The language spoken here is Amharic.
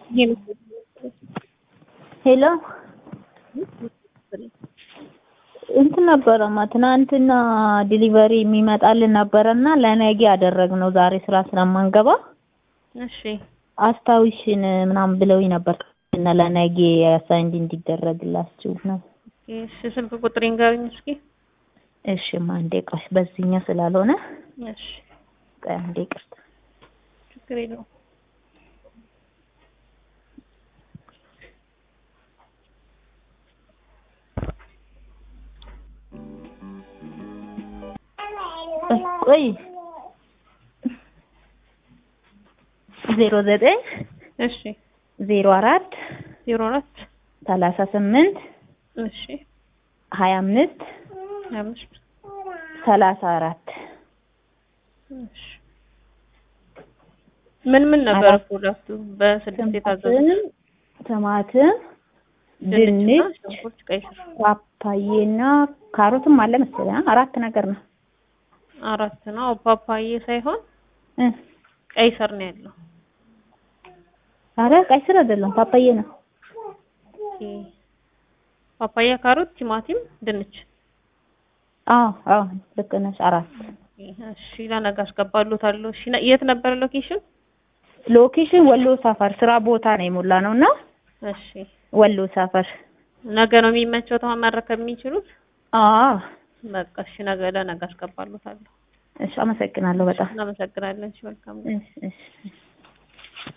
ሄሎ እንትን ነበረማ ትናንትና ዲሊቨሪ የሚመጣልን ነበረና ለነገ ያደረግነው ዛሬ ስራ ስለማንገባ እሺ አስታውሽን ምናምን ብለውኝ ነበር እና ለነገ አሳይንድ እንዲደረግላችሁ ነው። እሺ ስልክ ቁጥሬን ንገሪኝ እስኪ። እሺማ አንዴ ቆይ፣ በዚህኛው ስላልሆነ እሺ ቆይ አንዴ ይቅርታ። ችግር የለውም። ቆይ ዜሮ ዘጠኝ እሺ ዜሮ አራት ዜሮ አራት ሰላሳ ስምንት እሺ ሀያ አምስት ሀያ አምስት ሰላሳ አራት እሺ ምን ምን ነበር አራት ፕሮዳክቱ በስድስት የታዘዙ? ቲማቲም ቲማቲም ድንችና ድንች ሽንኩርት፣ ቀይ ስር ፓፓዬና ካሮትም አለ መሰለኝ አ- አራት ነገር ነው አራት ነው። ፓፓዬ ሳይሆን እ ቀይ ስር ነው ያለው። አረ ቀይ ስር አይደለም ፓፓዬ ነው ኦኬ። ፓፓያ፣ ካሮት፣ ቲማቲም፣ ድንች። አዎ አዎ ልክ ነሽ አራት እሺ ለነገ አስገባሉታለሁ። እሺ ነ- የት ነበር ሎኬሽን? ሎኬሽን ወሎ ሰፈር ስራ ቦታ ነው የሞላ ነው እና እሺ ወሎ ሰፈር ነገ ነው የሚመቸው ተማን መረከብ የሚችሉት? አዎ በቃ እሺ ነገ ለነገ አስገባሉታለሁ። እሺ አመሰግናለሁ በጣም እናመሰግናለን። እሺ መልካም እሺ እሺ